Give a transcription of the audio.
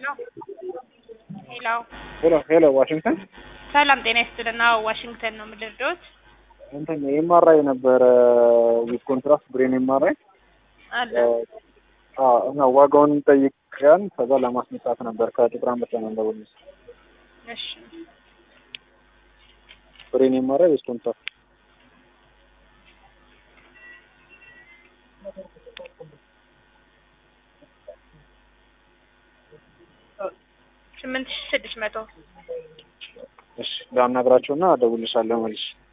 ሄሎ ሄሎ ሄሎ ዋሽንግተን ሰላም ጤና ይስጥልን። አዎ ዋሽንግተን ነው የምልርዶት እንትን ኤምአርአይ ነበረ ዊዝ ኮንትራስት ብሬን ኤምአርአይ አለ እና ዋጋውን ጠይቀን ከዛ ለማስነሳት ነበር ከጥቁር አንበሳ ነው እንደውልስ እሺ ብሬን ኤምአርአይ ዊዝ ኮንትራስት ስምንት ሺህ ስድስት መቶ እሺ ላናግራቸውና እደውልልሻለሁ መልሽ